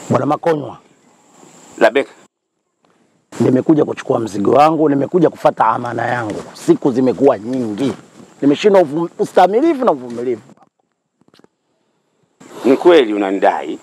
Bwana Makonywa, Labeka, nimekuja kuchukua mzigo wangu, nimekuja kufata amana yangu. Siku zimekuwa nyingi, nimeshindwa uvum- ustamilivu na uvumilivu. ni kweli unanidai,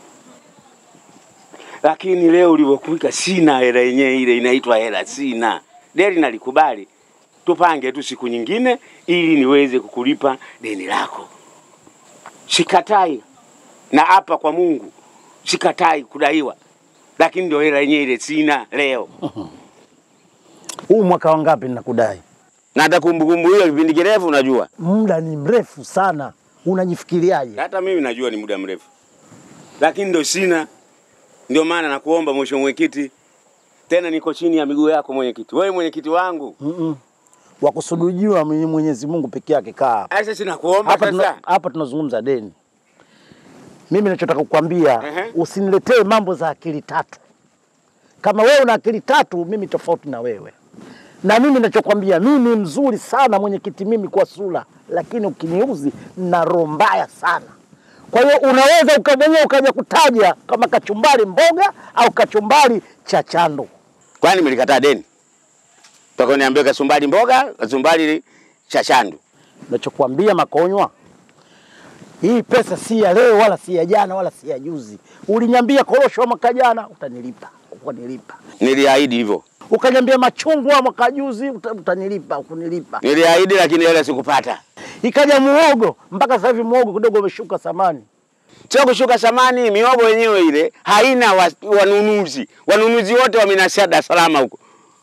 lakini leo ulivyokuika sina hela yenyewe, ile inaitwa hela sina. Deni nalikubali, tupange tu siku nyingine ili niweze kukulipa deni lako. Sikatai na hapa kwa Mungu, sikatai kudaiwa, lakini ndio hela yenyewe ile sina leo. Huu mwaka wangapi ninakudai? Na hata kumbukumbu hiyo kipindi kirefu, unajua Muda ni mrefu sana, unajifikiriaje? hata mimi najua ni muda mrefu, lakini ndo sina. Ndio maana nakuomba mheshimiwa mwenyekiti, tena niko chini ya miguu yako mwenyekiti, wewe mwenyekiti wangu. Mm-mm. wa kusujudiwa ni Mwenyezi Mungu peke yake. Kaa hapa. Sasa sinakuomba hapa, tuna, sasa, hapa tunazungumza deni. Mimi nachotaka kukwambia Ehe. usiniletee mambo za akili tatu. Kama wewe una akili tatu, mimi tofauti na wewe. Na mimi nachokwambia, mimi mzuri sana mwenyekiti, mimi kwa sura, lakini ukiniuzi na roho mbaya sana. Kwa hiyo unaweza ukamwenyewe ukaja kutaja kama kachumbari mboga au kachumbari cha chando. kwani mlikataa deni? Toka niambie kasumbari mboga, kasumbari chashandu. Nachokwambia Makonywa, hii pesa si ya leo wala si ya jana wala si ya juzi. Uliniambia korosho mwaka jana utanilipa, ukanilipa. Niliahidi hivyo, Ukaniambia machungwa mwaka juzi uta- utanilipa, ukunilipa. niliahidi, lakini hela sikupata. Ikaja muogo, mpaka sasa hivi muogo kidogo umeshuka thamani. Sio kushuka samani, miogo yenyewe ile haina wa, wanunuzi. Wanunuzi wote wamenasia Dar es Salaam huko.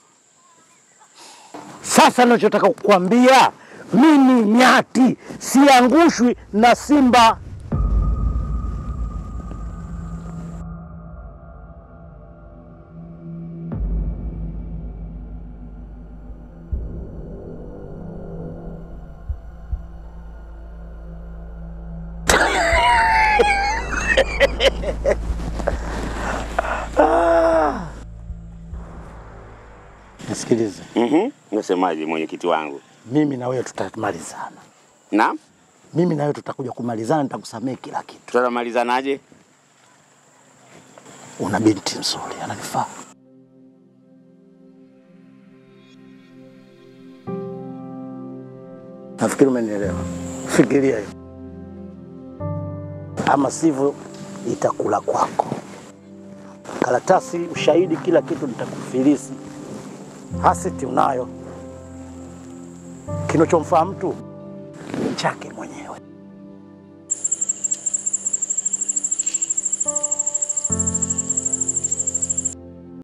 Sasa nachotaka kukwambia mimi nyati siangushwi na simba. Nisikilize, Mhm. Unasemaje mwenyekiti wangu? mimi na wewe tutamalizana, Na mimi na wewe tutakuja kumalizana, nitakusamehe kila kitu. tutamalizanaje? Una binti nzuri, ananifaa. Nafikiri umenielewa. Fikiria hiyo, ama sivyo itakula kwako. Karatasi, ushahidi, kila kitu nitakufilisi. Hasiti unayo, kinachomfaa mtu ni chake mwenyewe.